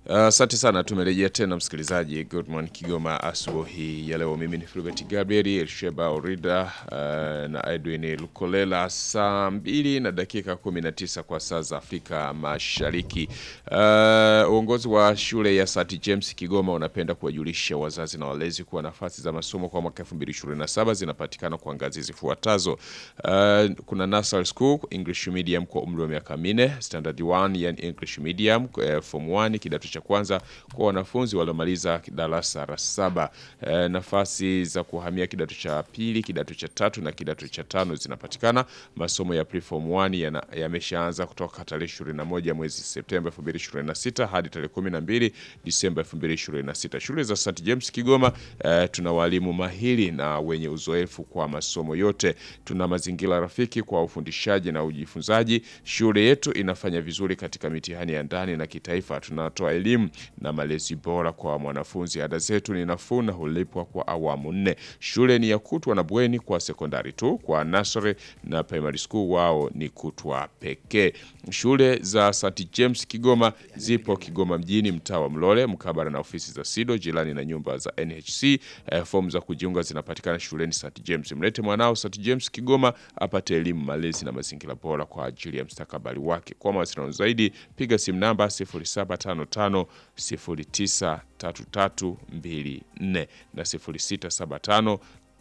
Asante uh, sana. Tumerejea tena msikilizaji, Good Morning Kigoma asubuhi ya leo. Mimi ni Filbert Gabriel Elsheba Orida uh, na Edwin Lukolela, saa mbili na dakika 19 kwa saa za Afrika Mashariki. Uh, uongozi wa shule ya St James Kigoma unapenda kuwajulisha wazazi na walezi kuwa nafasi za masomo kwa mwaka 2027 zinapatikana kwa ngazi zifuatazo. Uh, kuna nursery school English medium kwa umri wa miaka minne, standard 1 yani English medium uh, form 1 kidato cha kwanza kwa wanafunzi waliomaliza darasa la saba. E, nafasi za kuhamia kidato cha pili, kidato cha tatu na kidato cha tano zinapatikana. Masomo ya preform 1 yameshaanza kutoka tarehe 21 mwezi Septemba 2026 hadi tarehe 12 Disemba 2026. Shule za St James Kigoma, e, tuna walimu mahiri na wenye uzoefu kwa masomo yote. Tuna mazingira rafiki kwa ufundishaji na ujifunzaji. Shule yetu inafanya vizuri katika mitihani ya ndani na kitaifa. Tunatoa elimu na malezi bora kwa mwanafunzi. Ada zetu ni nafuu na hulipwa kwa awamu nne. Shule ni ya kutwa na bweni kwa sekondari tu. Kwa nursery na primary school wao ni kutwa pekee. Shule za St James Kigoma zipo Kigoma mjini, mtaa wa Mlole, mkabala na ofisi za SIDO, jirani na nyumba za NHC. Eh, fomu za kujiunga zinapatikana shuleni St James. Mlete mwanao St James Kigoma apate elimu, malezi na mazingira bora kwa ajili ya mstakabali wake. Kwa mawasiliano zaidi piga simu namba 0755 093324 na 0675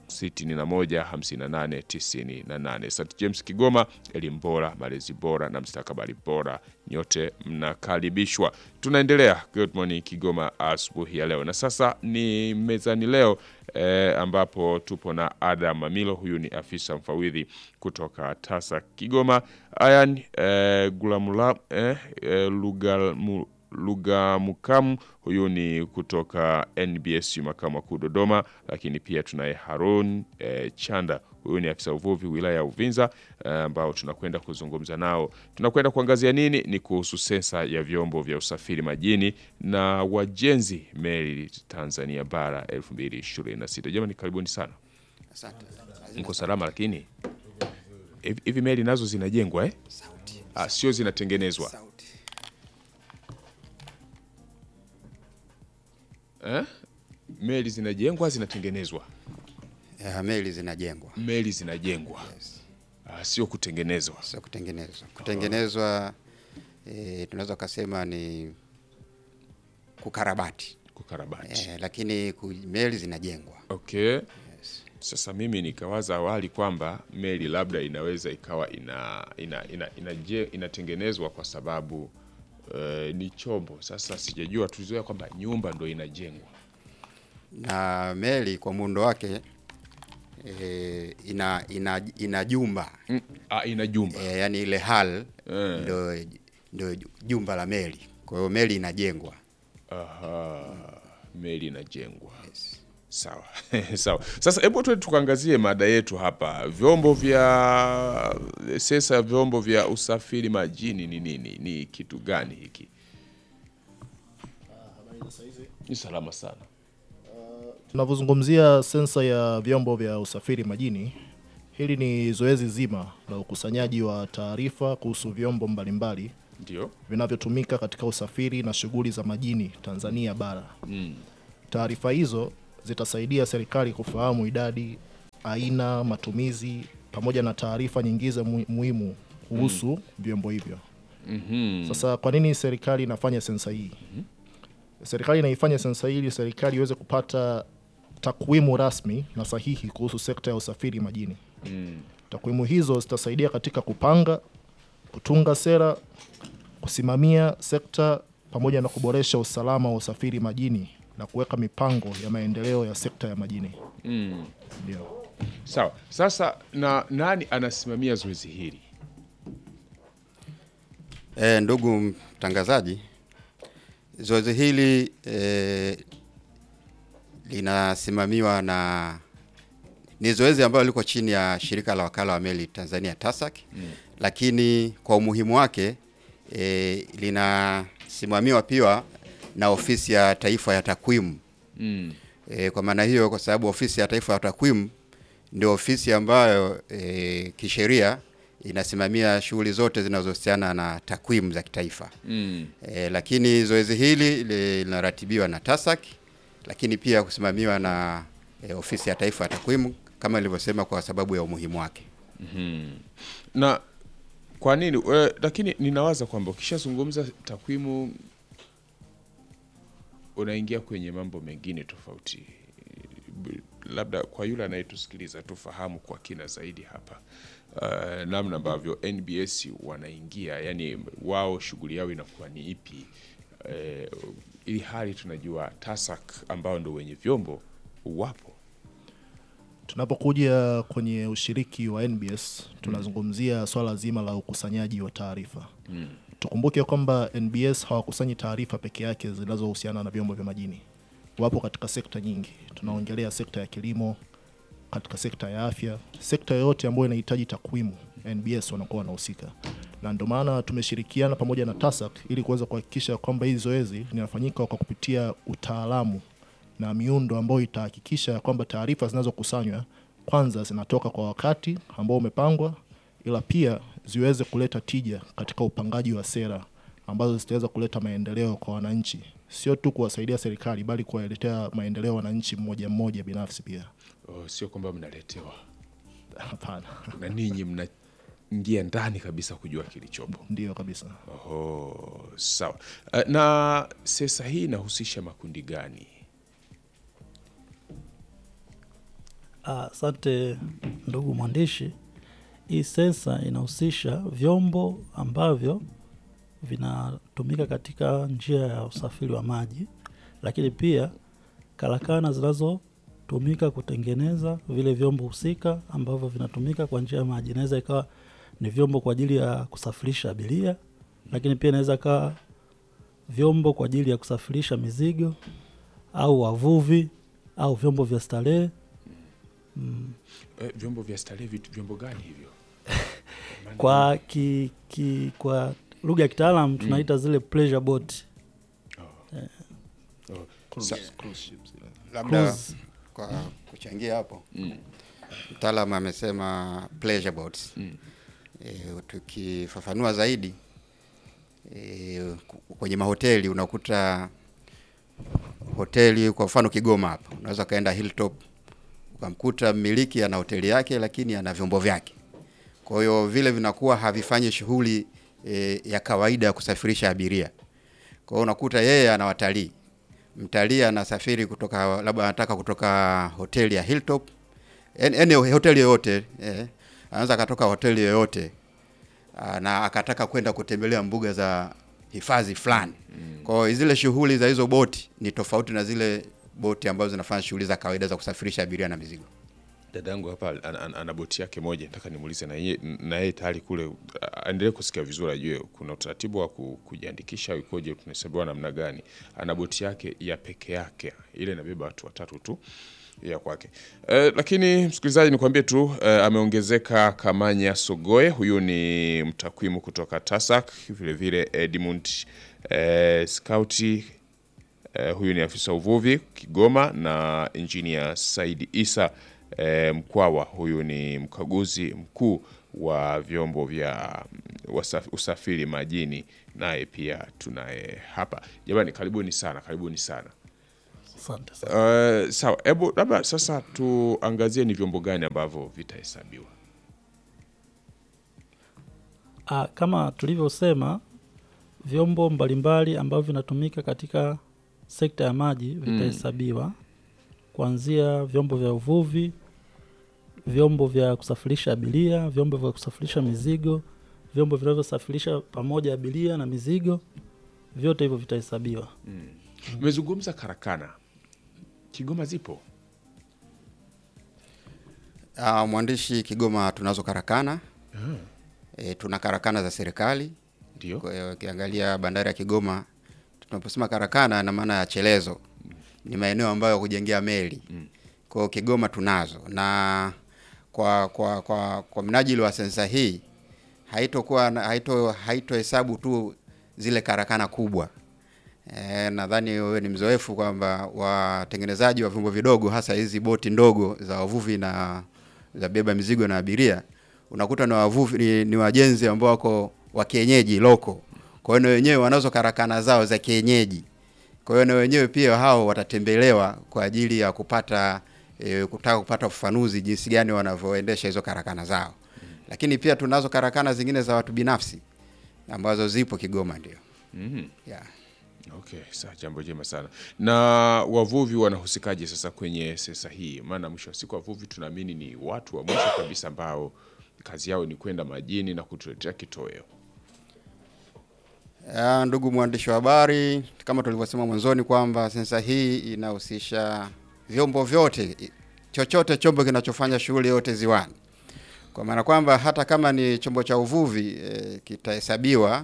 615898. St James Kigoma, elimu bora, malezi bora na mstakabali bora, nyote mnakaribishwa. Tunaendelea Good Morning Kigoma asubuhi ya leo, na sasa ni mezani leo eh, ambapo tupo na Adam Mamilo. Huyu ni afisa mfawidhi kutoka TASA Kigoma. Ayan eh, Gulamula eh, eh, Lugamu Lugha Mukamu huyu ni kutoka NBS makamu makuu Dodoma, lakini pia tunaye Harun e, Chanda huyu ni afisa uvuvi wilaya ya Uvinza ambao e, tunakwenda kuzungumza nao. Tunakwenda kuangazia nini? Ni kuhusu sensa ya vyombo vya usafiri majini na wajenzi meli Tanzania bara 2026. Jamani, karibuni sana. Asante. Mko salama? Lakini hivi meli nazo zinajengwa eh? Sauti. Ah, sio zinatengenezwa Sauti. Eh? Meli zinajengwa zinatengenezwa? Ya, meli zinajengwa Meli zinajengwa yes. ah, sio kutengenezwa. Sio kutengenezwa. Kutengenezwa eh, tunaweza kusema ni kukarabati Kukarabati. eh, lakini ku, meli zinajengwa Okay. yes. Sasa mimi nikawaza awali kwamba meli labda inaweza ikawa ina, ina, ina, ina, inatengenezwa kwa sababu uh, ni chombo. Sasa sijajua, tulizoea kwamba nyumba ndo inajengwa. na meli kwa muundo wake eh, ina, ina, ina jumba Mm, ah, ina jumba eh, yani ile hal Eh. ndo, ndo jumba la meli. Kwa hiyo meli inajengwa Aha, meli inajengwa. yes. Sawa sawa. Sasa hebu tu tukaangazie mada yetu hapa, vyombo vya sensa ya vyombo vya usafiri majini ni nini? Ni kitu gani hiki? Ni salama sana. Tunavyozungumzia sensa ya vyombo vya usafiri majini, hili ni zoezi zima la ukusanyaji wa taarifa kuhusu vyombo mbalimbali Ndio. vinavyotumika katika usafiri na shughuli za majini Tanzania bara. Taarifa hizo zitasaidia serikali kufahamu idadi, aina, matumizi pamoja na taarifa nyingine mu- muhimu kuhusu vyombo hivyo. Sasa kwa nini serikali inafanya sensa hii? Serikali inaifanya sensa hii ili serikali iweze kupata takwimu rasmi na sahihi kuhusu sekta ya usafiri majini. Takwimu hizo zitasaidia katika kupanga, kutunga sera, kusimamia sekta pamoja na kuboresha usalama wa usafiri majini na kuweka mipango ya maendeleo ya sekta ya majini. Ndio. Sawa. Sasa na nani anasimamia zoezi hili? E, ndugu mtangazaji, zoezi hili e, linasimamiwa na ni zoezi ambalo liko chini ya shirika la wakala wa meli Tanzania TASAC mm. Lakini kwa umuhimu wake e, linasimamiwa pia na ofisi ya taifa ya takwimu Mm. E, kwa maana hiyo, kwa sababu ofisi ya taifa ya takwimu ndio ofisi ambayo e, kisheria inasimamia shughuli zote zinazohusiana na takwimu za kitaifa. Mm. E, lakini zoezi hili li- linaratibiwa na TASAC lakini pia kusimamiwa na e, ofisi ya taifa ya takwimu kama nilivyosema kwa sababu ya umuhimu wake. na kwa nini eh, lakini ninawaza kwamba ukishazungumza takwimu unaingia kwenye mambo mengine tofauti B- labda kwa yule anayetusikiliza tufahamu kwa kina zaidi hapa uh, namna ambavyo NBS wanaingia yani wao shughuli yao inakuwa ni ipi uh, ili hali tunajua TASAC ambao ndo wenye vyombo wapo Tunapokuja kwenye ushiriki wa NBS tunazungumzia swala zima la ukusanyaji wa taarifa. Tukumbuke kwamba NBS hawakusanyi taarifa peke yake zinazohusiana na vyombo vya majini. Wapo katika sekta nyingi. Tunaongelea sekta ya kilimo, katika sekta ya afya, sekta yoyote ambayo inahitaji takwimu, NBS wanakuwa wanahusika, na ndio maana tumeshirikiana pamoja na TASAC ili kuweza kuhakikisha kwamba hili zoezi linafanyika kwa kupitia utaalamu na miundo ambayo itahakikisha kwamba taarifa zinazokusanywa kwanza zinatoka kwa wakati ambao umepangwa, ila pia ziweze kuleta tija katika upangaji wa sera ambazo zitaweza kuleta maendeleo kwa wananchi, sio tu kuwasaidia serikali, bali kuwaletea maendeleo wananchi mmoja mmoja binafsi pia. oh, sio kwamba mnaletewa Hapana, na ninyi mnaingia ndani kabisa kujua kilichopo ndio kabisa. Oh, sawa. Eh, Na sensa hii inahusisha makundi gani? Ah, Asante ndugu mwandishi. Hii sensa inahusisha vyombo ambavyo vinatumika katika njia ya usafiri wa maji, lakini pia karakana zinazotumika kutengeneza vile vyombo husika ambavyo vinatumika kwa njia ya maji. Inaweza ikawa ni vyombo kwa ajili ya kusafirisha abiria, lakini pia inaweza ikawa vyombo kwa ajili ya kusafirisha mizigo au wavuvi au vyombo vya starehe. Eh, vyombo vya starehe, vitu vyombo gani hivyo? Maana- kwa ki, ki, kwa lugha ya kitaalam tunaita zile pleasure boat oh, sa- Labda Cruise. kwa kuchangia hapo mtaalamu amesema pleasure boats. E, tukifafanua zaidi e, ku- kwenye mahoteli unakuta hoteli kwa mfano Kigoma hapa unaweza ukaenda Hilltop ukamkuta mmiliki ana hoteli yake lakini ana vyombo vyake. Kwa hiyo vile vinakuwa havifanyi shughuli e, ya kawaida ya kusafirisha abiria. Kwa hiyo unakuta yeye ana watalii, mtalii anasafiri kutoka labda anataka kutoka hoteli ya Hilltop, yani yani hoteli yoyote eh, anaweza akatoka hoteli yoyote ah, na akataka kwenda kutembelea mbuga za hifadhi fulani. Kwa hiyo zile shughuli za hizo boti ni tofauti na zile boti ambazo zinafanya shughuli za kawaida za kusafirisha abiria na mizigo. dadangu hapa ana, ana, ana boti yake moja, nataka nimuulize na yeye na yeye tayari kule a- aendelee kusikia vizuri, ajue kuna utaratibu wa ku, kujiandikisha au ikoje, tunahesabiwa namna gani. Ana boti yake ya peke yake, ile inabeba watu watatu tu ya kwake. Eh, lakini msikilizaji, nikwambie tu eh, ameongezeka Kamanya Sogoe, huyu ni mtakwimu kutoka TASAC, vile vile Edmund eh, Skauti Eh, huyu ni afisa uvuvi Kigoma na injinia Saidi Isa eh, Mkwawa, huyu ni mkaguzi mkuu wa vyombo vya mm, wasaf- usafiri majini, naye pia tunaye hapa. Jamani, karibuni sana, karibuni sana. asante sana. Uh, sawa, hebu labda sasa tuangazie ni vyombo gani ambavyo vitahesabiwa. Ah, kama tulivyosema vyombo mbalimbali ambavyo vinatumika katika sekta ya maji vitahesabiwa kuanzia vyombo vya uvuvi, vyombo vya kusafirisha abiria, vyombo vya kusafirisha mizigo, vyombo vinavyosafirisha pamoja abiria na mizigo, vyote hivyo vitahesabiwa. Mmezungumza karakana, Kigoma zipo? Uh, mwandishi Kigoma tunazo karakana e, tuna karakana za serikali. Ndio. Kwa hiyo ukiangalia bandari ya Kigoma, tunaposema karakana na maana ya chelezo, ni maeneo ambayo ya kujengea meli. Kwa hiyo Kigoma tunazo, na kwa kwa kwa, kwa mnajili wa sensa hii haitokuwa na- haito haitohesabu tu zile karakana kubwa. E, nadhani wewe ni mzoefu kwamba watengenezaji wa vyombo vidogo hasa hizi boti ndogo za wavuvi na za beba mizigo na abiria unakuta ni wavuvi ni, ni wajenzi ambao wako wa kienyeji loko. Kwa hiyo na wenyewe wanazo karakana zao za kienyeji. Kwa hiyo na wenyewe pia hao watatembelewa kwa ajili ya kupata e, kutaka kupata ufafanuzi jinsi gani wanavyoendesha hizo karakana zao. Lakini pia tunazo karakana zingine za watu binafsi ambazo zipo Kigoma ndio. Mhm. Yeah. Okay, sawa, jambo jema sana. Na wavuvi wanahusikaje sasa kwenye sensa hii? Maana mwisho wa siku wavuvi tunaamini ni watu wa mwisho kabisa ambao kazi yao ni kwenda majini na kutuletea kitoweo. Ya, ndugu mwandishi wa habari, kama tulivyosema mwanzoni kwamba sensa hii inahusisha vyombo vyote, i- chochote chombo kinachofanya shughuli yote ziwani, kwa maana kwamba hata kama ni chombo cha uvuvi e, kitahesabiwa,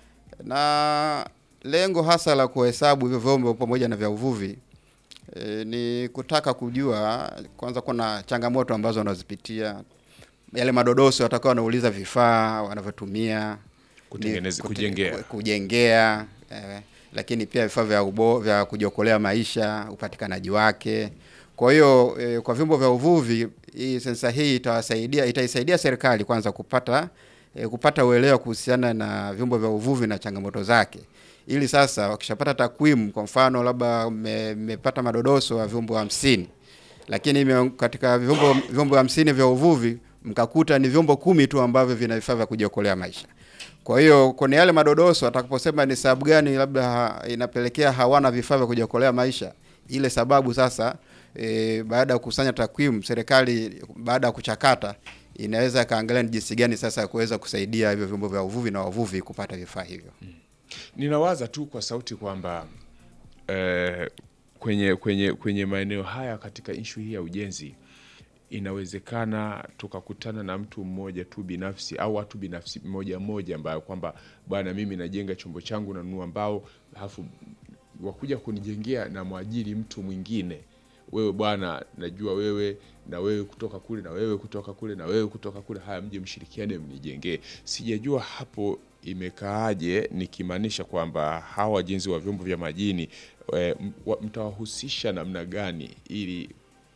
na lengo hasa la kuhesabu hivyo vyombo pamoja na vya uvuvi e, ni kutaka kujua kwanza, kuna changamoto ambazo wanazipitia, yale madodoso watakao wanauliza vifaa wanavyotumia Kutengeneza- ni- kute- kujengea. ku- kujengea eh, lakini pia vifaa vya ubo, vya kujiokolea maisha, upatikanaji wake. Kwa hiyo eh, kwa vyombo vya uvuvi hii sensa hii itawasaidia itaisaidia serikali kwanza kupata eh, kupata uelewa kuhusiana na vyombo vya uvuvi na changamoto zake, ili sasa wakishapata takwimu, kwa mfano labda mmepata madodoso ya vyombo hamsini lakini ime- katika vyombo vyombo hamsini vya uvuvi mkakuta ni vyombo kumi tu ambavyo vina vifaa vya kujiokolea maisha. Kwa hiyo kwenye yale madodoso atakaposema ni sababu gani labda ha, inapelekea hawana vifaa vya kujiokolea maisha, ile sababu sasa e, baada ya kukusanya takwimu, serikali baada ya kuchakata inaweza kaangalia ni jinsi gani sasa ya kuweza kusaidia hivyo vyombo vya uvuvi na wavuvi kupata vifaa hivyo. Ninawaza tu kwa sauti kwamba eh, kwenye kwenye kwenye maeneo haya katika ishu hii ya ujenzi inawezekana tukakutana na mtu mmoja tu binafsi au watu binafsi mmoja mmoja ambayo kwamba bwana, mimi najenga chombo changu nanunua mbao, alafu wakuja kunijengea na mwajiri mtu mwingine wewe bwana, najua wewe na wewe kutoka kule na wewe kutoka kule na wewe kutoka kule, haya mje mshirikiane mnijengee. Sijajua hapo imekaaje, nikimaanisha kwamba hawa wajenzi wa vyombo vya majini e, mtawahusisha namna gani ili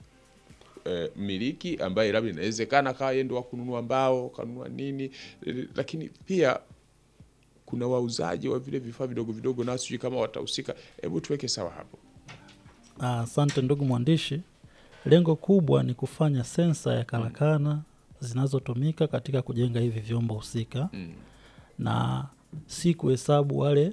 e, mmiliki ambaye labda inawezekana kawa yeye ndo wa kununua mbao kanunua nini e, lakini pia kuna wauzaji wa vile vifaa vidogo vidogo, na sijui kama watahusika. Hebu tuweke sawa hapo. Asante ndugu mwandishi. Lengo kubwa ni kufanya sensa ya karakana zinazotumika katika kujenga hivi vyombo husika Mm. na si kuhesabu wale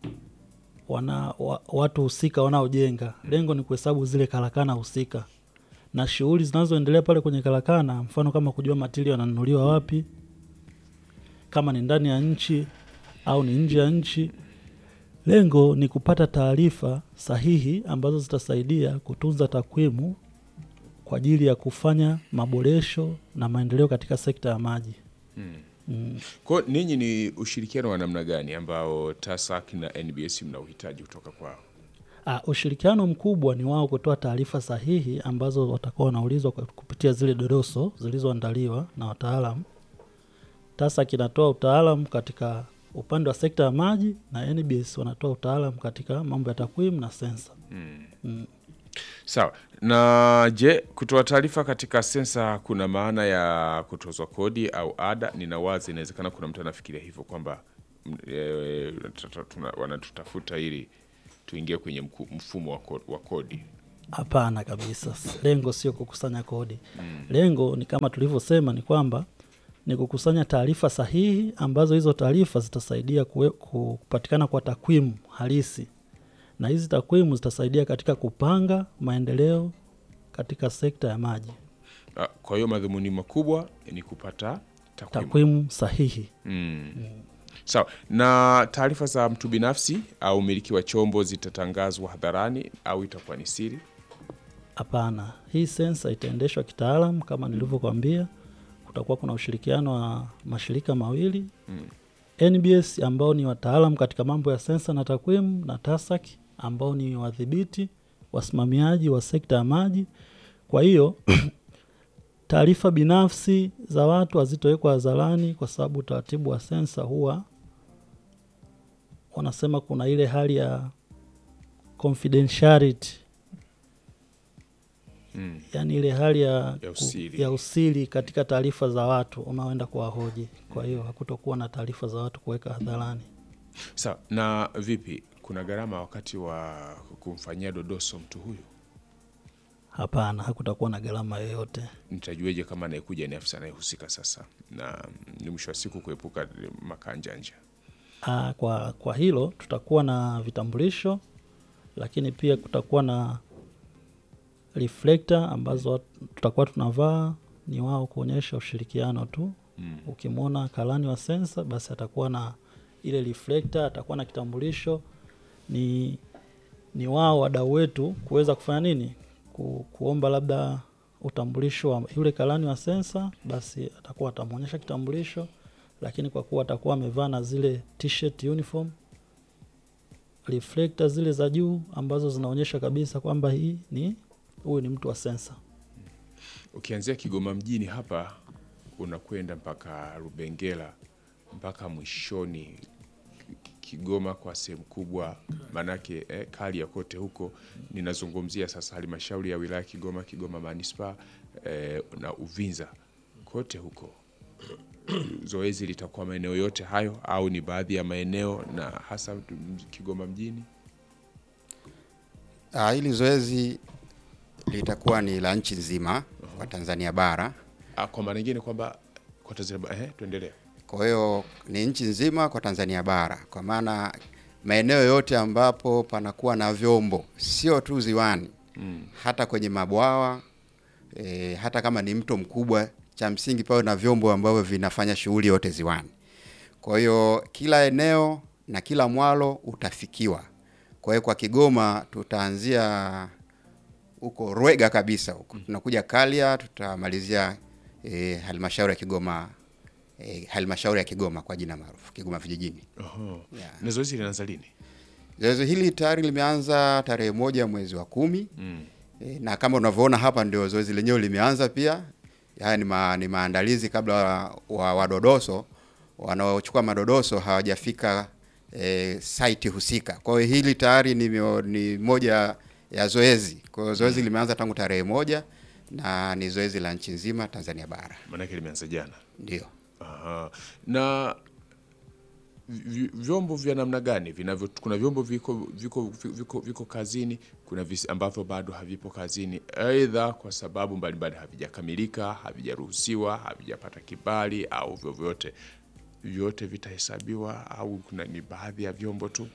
wana, wa, watu husika wanaojenga. Lengo ni kuhesabu zile karakana husika na shughuli zinazoendelea pale kwenye karakana, mfano kama kujua matili yananunuliwa wapi, kama ni ndani ya nchi au ni nje ya nchi. Lengo ni kupata taarifa sahihi ambazo zitasaidia kutunza takwimu kwa ajili ya kufanya maboresho na maendeleo katika sekta ya maji. Mm. Kwa hiyo ninyi ni ushirikiano wa namna gani ambao TASAC na NBS mna uhitaji kutoka kwao? Ah, ushirikiano mkubwa ni wao kutoa taarifa sahihi ambazo watakuwa wanaulizwa kwa kupitia zile dodoso zilizoandaliwa na wataalamu. TASAC inatoa utaalamu katika upande wa sekta ya maji na NBS wanatoa utaalamu katika mambo ya takwimu na sensa. Mm. Sawa. Na je, kutoa taarifa katika sensa kuna maana ya kutozwa kodi au ada? Ninawaza inawezekana kuna mtu anafikiria hivyo kwamba mm, e, tata- tuna- wanatutafuta ili tuingie kwenye mku- mfumo wa ko- wa kodi. Hapana kabisa, lengo sio kukusanya kodi. Lengo ni kama tulivyosema, ni kwamba ni kukusanya taarifa sahihi ambazo hizo taarifa zitasaidia kuwe- kupatikana kwa takwimu halisi, na hizi takwimu zitasaidia katika kupanga maendeleo katika sekta ya maji, Ah, Kwa hiyo madhumuni makubwa ni kupata takwimu. takwimu sahihi. Mm. Sawa. Na taarifa za mtu binafsi au umiliki wa chombo zitatangazwa hadharani au itakuwa ni siri? Hapana, hii sensa itaendeshwa kitaalam kama nilivyokuambia. Kutakuwa kuna ushirikiano wa mashirika mawili Mm. NBS ambao ni wataalam katika mambo ya sensa na takwimu na TASAC ambao ni wadhibiti wasimamiaji wa sekta ya maji. Kwa hiyo taarifa binafsi za watu hazitowekwa hadharani, kwa sababu utaratibu wa sensa huwa wanasema kuna ile hali ya confidentiality Mm. yaani ile hali ya, Ya ku- usiri. ya usiri katika taarifa za watu unaoenda kuwahoji. Kwa hiyo hakutokuwa na taarifa za watu kuweka hadharani. Sawa. Na vipi, kuna gharama wakati wa kumfanyia dodoso mtu huyu? Hapana, hakutakuwa na gharama yoyote. Nitajueje kama anayekuja ni afisa anayehusika sasa, na ni mwisho wa siku kuepuka makanjanja? Ah, kwa, kwa hilo tutakuwa na vitambulisho, lakini pia kutakuwa na reflector ambazo watu- tutakuwa tunavaa ni wao kuonyesha ushirikiano tu. Mm. Ukimwona karani wa sensa, basi atakuwa na ile reflector, atakuwa na kitambulisho. Ni, ni wao wadau wetu kuweza kufanya nini, Ku, kuomba labda utambulisho wa yule karani wa sensa, basi atakuwa atamwonyesha kitambulisho lakini kwa kuwa atakuwa amevaa na zile t-shirt uniform reflector zile za juu ambazo zinaonyesha kabisa kwamba hii ni huyu ni mtu wa sensa. Ukianzia Kigoma mjini hapa unakwenda mpaka Rubengera mpaka mwishoni Kigoma kwa sehemu kubwa, maanake eh, kali ya kote huko. Ninazungumzia sasa halmashauri ya wilaya Kigoma, Kigoma manispaa eh, na Uvinza, kote huko zoezi litakuwa maeneo yote hayo au ni baadhi ya maeneo na hasa Kigoma mjini? Ah, hili zoezi litakuwa ni la nchi nzima kwa Tanzania bara. Ah, kwa maana nyingine kwamba kwa Tanzania, eh, tuendelee. Kwa hiyo ni nchi nzima kwa Tanzania bara, kwa maana maeneo yote ambapo panakuwa na vyombo, sio tu ziwani Mm. hata kwenye mabwawa e, hata kama ni mto mkubwa, cha msingi pawe na vyombo ambavyo vinafanya shughuli yote ziwani. Kwa hiyo kila eneo na kila mwalo utafikiwa. Kwa hiyo kwa Kigoma tutaanzia huko Rwega kabisa huko, tunakuja Kalia, tutamalizia e, halmashauri ya Kigoma e, halmashauri ya Kigoma kwa jina maarufu Kigoma vijijini. Oho. Yeah. Na zoezi linaanza lini? Zoezi hili tayari limeanza tarehe moja mwezi wa kumi. Mm. E, na kama unavyoona hapa ndio zoezi lenyewe limeanza pia. Haya ni, ma, ni maandalizi kabla wa, wa wadodoso wanaochukua madodoso hawajafika e, site husika. Kwa hiyo hili tayari ni, mio- ni moja ya zoezi. Kwa hiyo zoezi limeanza tangu tarehe moja na ni zoezi la nchi nzima Tanzania bara. Maanake limeanza jana. Ndio. Aha. Na vi- vyombo vya namna gani vinavyo? Kuna vyombo viko viko viko, viko kazini, kuna visi ambavyo bado havipo kazini, aidha kwa sababu mbalimbali havijakamilika, havijaruhusiwa, havijapata kibali au vyovyote. Vyote vitahesabiwa au kuna ni baadhi ya vyombo tu?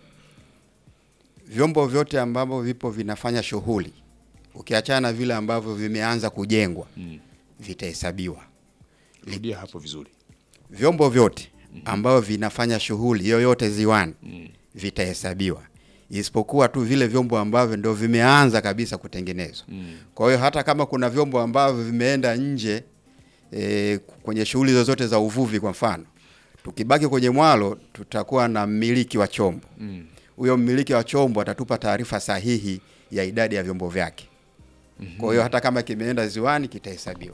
Vyombo vyote ambavyo vipo vinafanya shughuli ukiachana na vile ambavyo vimeanza kujengwa Mm. vitahesabiwa. Rudia hapo vizuri. vyombo vyote ambavyo vinafanya shughuli yoyote ziwani Mm. vitahesabiwa isipokuwa tu vile vyombo ambavyo ndio vimeanza kabisa kutengenezwa. Mm. Kwa hiyo hata kama kuna vyombo ambavyo vimeenda nje e, kwenye shughuli zozote za uvuvi, kwa mfano, tukibaki kwenye mwalo, tutakuwa na mmiliki wa chombo. Mm. Huyo mmiliki wa chombo atatupa taarifa sahihi ya idadi ya vyombo vyake. Kwa hiyo hata kama kimeenda ziwani kitahesabiwa.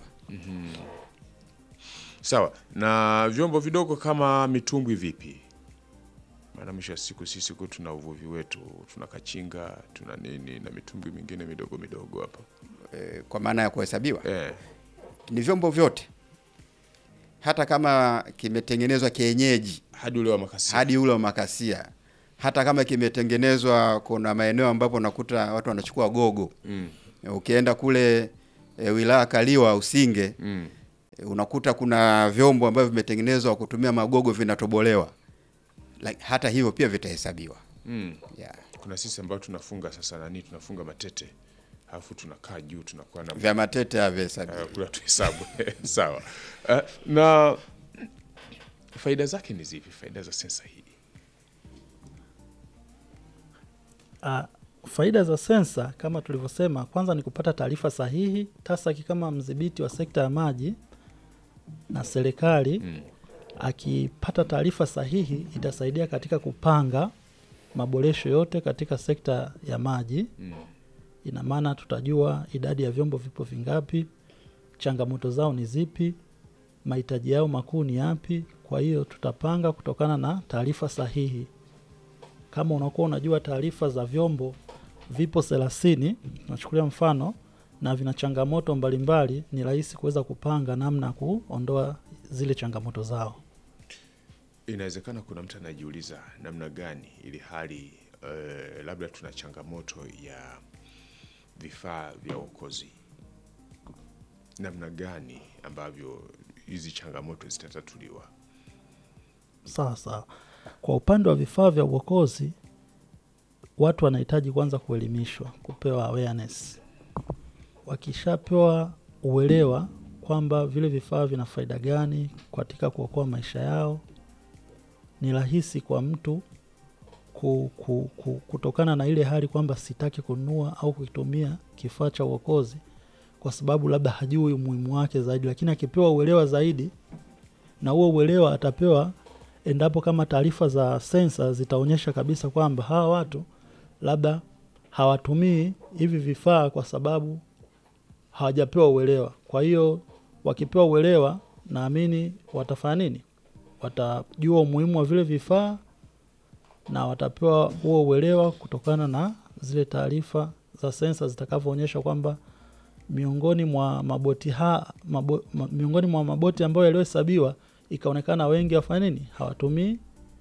Sawa. Na vyombo vidogo kama mitumbwi vipi? Maana mwisho wa siku sisi huku tuna uvuvi wetu, tuna kachinga, tuna nini na mitumbwi mingine midogo midogo hapa. E, kwa maana ya kuhesabiwa Eh. ni vyombo vyote, hata kama kimetengenezwa kienyeji Hadi ule wa makasi. hadi ule wa makasia, hata kama kimetengenezwa, kuna maeneo ambapo unakuta watu wanachukua gogo. Mm. Ukienda kule e, wilaya Kaliwa Usinge, Mm. e, unakuta kuna vyombo ambavyo vimetengenezwa kwa kutumia magogo vinatobolewa, like, hata hivyo pia vitahesabiwa Mm. yeah. Kuna sisi ambao tunafunga sasa nani tunafunga matete. Alafu tunakaa juu tunakuwa na Vya matete havihesabiwi. uh, kula tuhesabu. Sawa. Uh, na faida zake ni zipi? Faida za sensa hii? Ah, faida za sensa kama tulivyosema, kwanza ni kupata taarifa sahihi. TASAC kama mdhibiti wa sekta ya maji na serikali Mm. akipata taarifa sahihi itasaidia katika kupanga maboresho yote katika sekta ya maji. Mm. Ina maana tutajua idadi ya vyombo vipo vingapi, changamoto zao ni zipi, mahitaji yao makuu ni yapi. Kwa hiyo tutapanga kutokana na taarifa sahihi. Kama unakuwa unajua taarifa za vyombo vipo thelathini, tunachukulia mfano na vina changamoto mbalimbali, ni rahisi kuweza kupanga namna ya kuondoa zile changamoto zao. Inawezekana kuna mtu anajiuliza namna gani ili hali eh, labda tuna changamoto ya vifaa vya uokozi, namna gani ambavyo hizi changamoto zitatatuliwa? Sasa kwa upande wa vifaa vya uokozi, watu wanahitaji kwanza kuelimishwa, kupewa awareness. Wakishapewa uelewa kwamba vile vifaa vina faida gani katika kuokoa maisha yao, ni rahisi kwa mtu ku, ku, ku, kutokana na ile hali kwamba sitaki kununua au kukitumia kifaa cha uokozi kwa sababu labda hajui umuhimu wake zaidi, lakini akipewa uelewa zaidi, na huo uelewa atapewa endapo kama taarifa za sensa zitaonyesha kabisa kwamba hawa watu labda hawatumii hivi vifaa kwa sababu hawajapewa uelewa. Kwa hiyo wakipewa uelewa, naamini watafanya nini? Watajua umuhimu wa vile vifaa na watapewa huo uelewa kutokana na zile taarifa za sensa zitakavyoonyesha kwamba miongoni mwa maboti ha, mabo, ma, miongoni mwa maboti ambayo yaliyohesabiwa ikaonekana wengi wafanya nini, hawatumii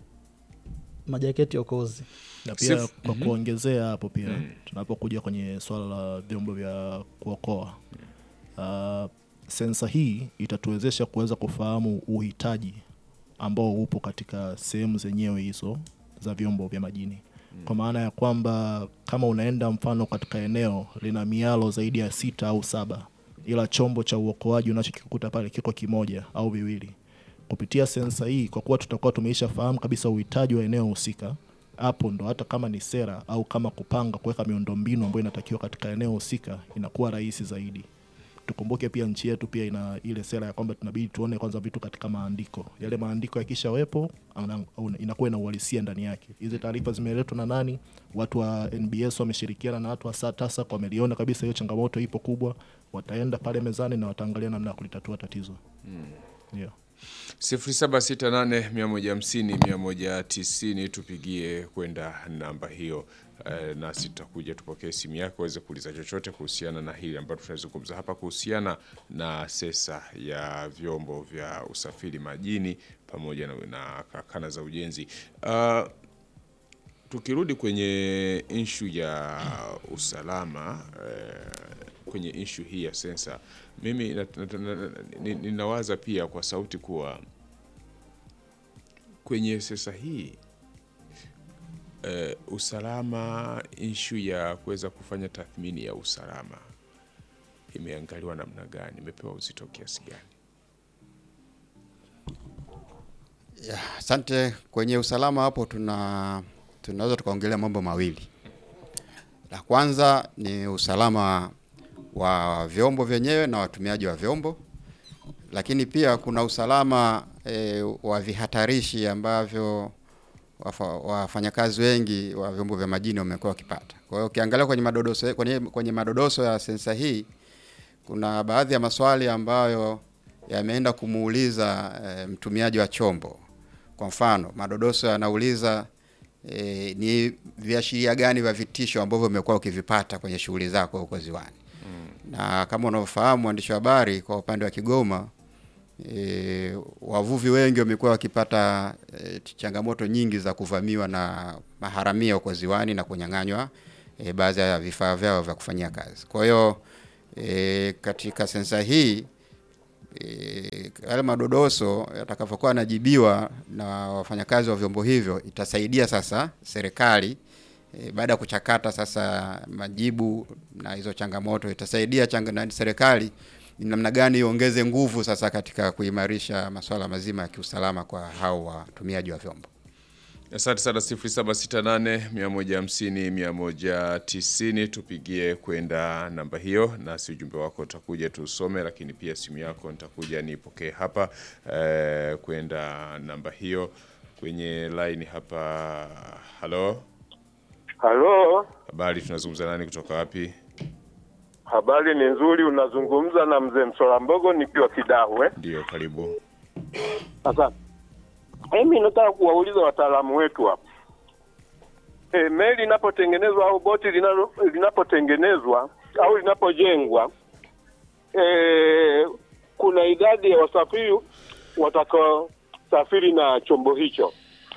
majaketi okozi. na pia Sif- kwa kuongezea hapo pia tunapokuja kwenye swala la vyombo vya kuokoa uh, sensa hii itatuwezesha kuweza kufahamu uhitaji ambao upo katika sehemu zenyewe hizo za vyombo vya majini kwa maana ya kwamba kama unaenda mfano katika eneo lina mialo zaidi ya sita au saba ila chombo cha uokoaji unachokikuta pale kiko kimoja au viwili kupitia sensa hii kwa kuwa tutakuwa tumeisha fahamu kabisa uhitaji wa eneo husika hapo ndo hata kama ni sera au kama kupanga kuweka miundombinu ambayo inatakiwa katika eneo husika inakuwa rahisi zaidi tukumbuke pia nchi yetu pia ina ile sera ya kwamba tunabidi tuone kwanza vitu katika maandiko yale maandiko yakishawepo ana- una- inakuwa ina uhalisia ndani yake hizi taarifa zimeletwa na nani watu wa nbs wameshirikiana na watu wa satasa wameliona kabisa hiyo changamoto ipo kubwa wataenda pale mezani na wataangalia namna ya kulitatua tatizo yeah. 0768150190 tupigie kwenda namba hiyo eh, nasi tutakuja tupokee simu yako uweze kuuliza chochote kuhusiana na hili ambalo tunazungumza hapa kuhusiana na sesa ya vyombo vya usafiri majini pamoja na, na karakana za ujenzi uh, tukirudi kwenye inshu ya usalama eh, kwenye inshu hii ya sensa mimi na- na- na- na- ni- ninawaza pia kwa sauti kuwa kwenye sensa hii eh, usalama inshu ya kuweza kufanya tathmini ya usalama imeangaliwa namna gani imepewa uzito kiasi gani Ya, Asante. Kwenye usalama hapo tuna tunaweza tukaongelea mambo mawili. La kwanza ni usalama wa vyombo vyenyewe na watumiaji wa vyombo, lakini pia kuna usalama e, wa vihatarishi ambavyo wafa- wafanyakazi wengi wa vyombo vya majini wamekuwa wakipata. Kwa hiyo ukiangalia kwenye madodoso, kwenye, kwenye madodoso ya sensa hii kuna baadhi ya maswali ambayo yameenda kumuuliza e, mtumiaji wa chombo. Kwa mfano, madodoso yanauliza e, ni viashiria gani vya vitisho ambavyo umekuwa ukivipata kwenye shughuli zako huko ziwani. Na kama unavyofahamu mwandishi wa habari, kwa upande wa Kigoma e, wavuvi wengi wamekuwa wakipata e, changamoto nyingi za kuvamiwa na maharamia huko ziwani na kunyang'anywa e, baadhi ya vifaa vyao vya kufanyia kazi. Kwa hiyo e, katika sensa hii e, yale madodoso yatakavyokuwa yanajibiwa na wafanyakazi wa vyombo hivyo itasaidia sasa serikali e, baada ya kuchakata sasa majibu na hizo changamoto itasaidia changa, na serikali ni namna gani iongeze nguvu sasa katika kuimarisha masuala mazima ya kiusalama kwa hao watumiaji wa vyombo. Asante sana 0768 150 190 tupigie kwenda namba hiyo, nasi ujumbe wako utakuja tusome, lakini pia simu yako nitakuja nipokee hapa eh, kwenda namba hiyo kwenye line hapa. Halo, Halo, habari, tunazungumza nani kutoka wapi? habari ni nzuri. Unazungumza na mzee Msola Mbogo nikiwa Kidahwe. Ndio, karibu. Asante. Mimi nataka kuwauliza wataalamu wetu hapa, e, meli inapotengenezwa au boti linalo- linapotengenezwa au linapojengwa e, kuna idadi ya wasafiri watakaosafiri na chombo hicho,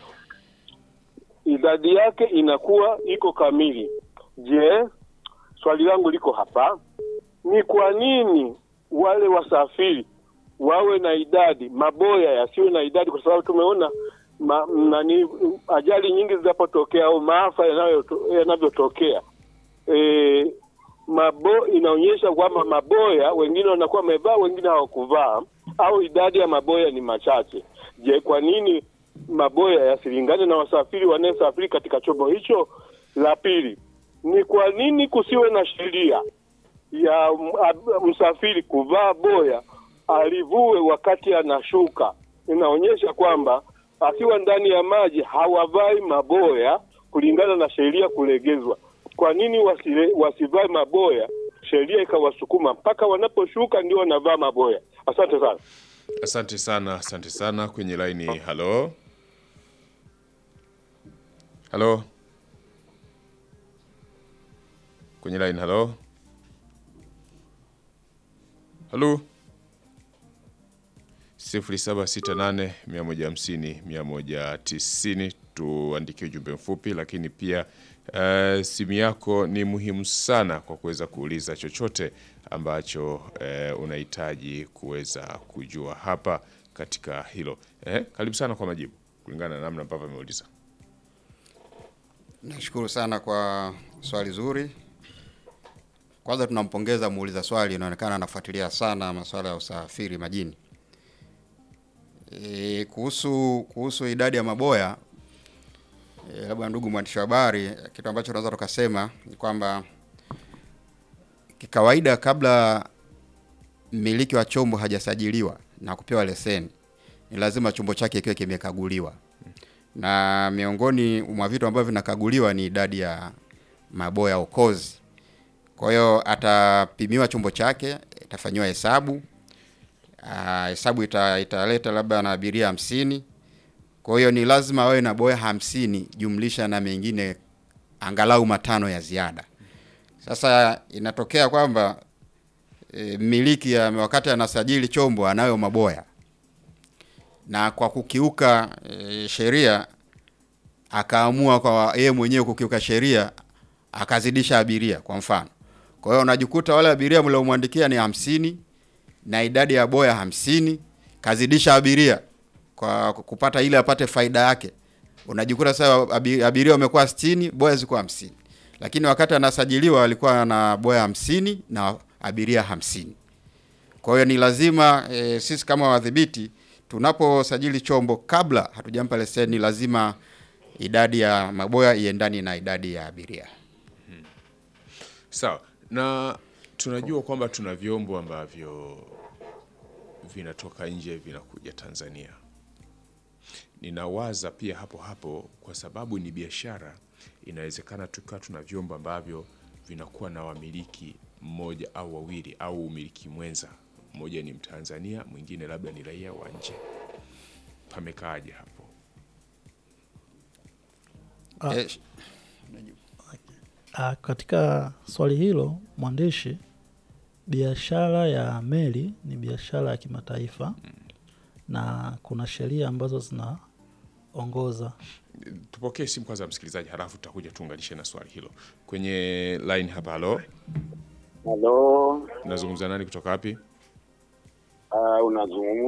idadi yake inakuwa iko kamili. Je, swali langu liko hapa, ni kwa nini wale wasafiri wawe na idadi, maboya yasiwe na idadi? Kwa sababu tumeona ma, nani ajali nyingi zinapotokea au maafa yanayoto- yanavyotokea e, mabo inaonyesha kwamba maboya wengine wanakuwa wamevaa, wengine hawakuvaa, au idadi ya maboya ni machache. Je, kwa nini maboya yasilingane na wasafiri wanayesafiri katika chombo hicho? La pili ni kwa nini kusiwe na sheria ya m- ab- msafiri kuvaa boya alivue wakati anashuka. Inaonyesha kwamba akiwa ndani ya maji hawavai maboya kulingana na sheria kulegezwa. Kwa nini wasile, wasivae maboya, sheria ikawasukuma mpaka wanaposhuka ndio wanavaa maboya? Asante sana. Asante sana, asante sana. Kwenye laini, halo halo, kwenye laini, halo halo, sifuri saba sita nane mia moja hamsini mia moja tisini. Tuandikie ujumbe mfupi, lakini pia uh, simu yako ni muhimu sana kwa kuweza kuuliza chochote ambacho uh, unahitaji kuweza kujua hapa katika hilo. Eh, karibu sana kwa majibu kulingana na namna ambavyo ameuliza. Nashukuru sana kwa swali zuri. Kwanza tunampongeza muuliza swali, inaonekana anafuatilia sana masuala ya usafiri majini. E, kuhusu kuhusu idadi ya maboya e, labda ndugu mwandishi wa habari, kitu ambacho tunaweza tukasema ni kwamba kikawaida, kabla mmiliki wa chombo hajasajiliwa na kupewa leseni, ni lazima chombo chake kiwe kimekaguliwa na miongoni mwa vitu ambavyo vinakaguliwa ni idadi ya maboya okozi. Kwa hiyo atapimiwa chombo chake, itafanyiwa hesabu Ah, hesabu ita, italeta labda na abiria hamsini. Kwa hiyo ni lazima awe na boya hamsini jumlisha na mengine angalau matano ya ziada. Sasa inatokea kwamba e, mmiliki ya, wakati anasajili chombo anayo maboya na kwa kukiuka e, sheria akaamua kwa yeye mwenyewe kukiuka sheria akazidisha abiria kwa mfano. Kwa hiyo unajikuta wale abiria mliomwandikia ni hamsini na idadi ya boya hamsini, kazidisha abiria kwa kupata ile apate faida yake. Unajikuta sasa abi- abiria wamekuwa 60, boya ziko hamsini, lakini wakati anasajiliwa alikuwa na boya hamsini na abiria hamsini. Kwa hiyo ni lazima e, sisi kama wadhibiti tunaposajili chombo, kabla hatujampa leseni, lazima idadi ya maboya iendani na idadi ya abiria. Sawa, na tunajua kwamba tuna vyombo ambavyo vinatoka nje vinakuja Tanzania. Ninawaza pia hapo hapo, kwa sababu ni biashara, inawezekana tukawa tuna vyombo ambavyo vinakuwa na wamiliki mmoja au wawili au umiliki mwenza, mmoja ni Mtanzania, mwingine labda ni raia wa nje. Pamekaaje hapo? Ah. Eh, sh- Ah, katika swali hilo mwandishi, biashara ya meli ni biashara ya kimataifa na kuna sheria ambazo zinaongoza. Tupokee simu kwanza, msikilizaji, halafu tutakuja tuunganishe na swali hilo kwenye line hapa. Halo, Halo, nazungumza nani kutoka wapi? uh, unazungumza